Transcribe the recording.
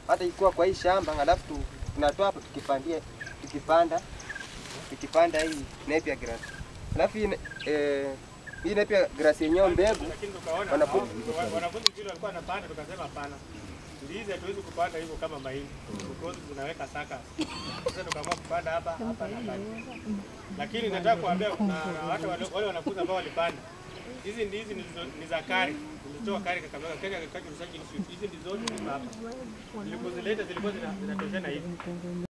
hata ikiwa kwa hii shamba, alafu tu- tunatoa hapo tukipandia, tukipanda tukipanda hii napier grass. Alafu hii ne- eh, hii napier grass yenyewe mbegu Lakini tukaona Wanafunzi. hao- wa- wanafunzi vile walikuwa wanapanda, tukasema hapana, ndizi hatuwezi kupanda hivyo kama mahindi because zinaweka saka. Sasa tukaamua kupanda hapa hapa na pale, lakini nataka kuambia na na hata wale wale wanafunzi ambao walipanda hizi ndizi ni zo- ni za kari, nilitoa kari Kakamega, Kenya Agricultural Research Institute. Hizi ndizo zote ziko hapa, nilipozileta zilikuwa zina- zinatoshana hivi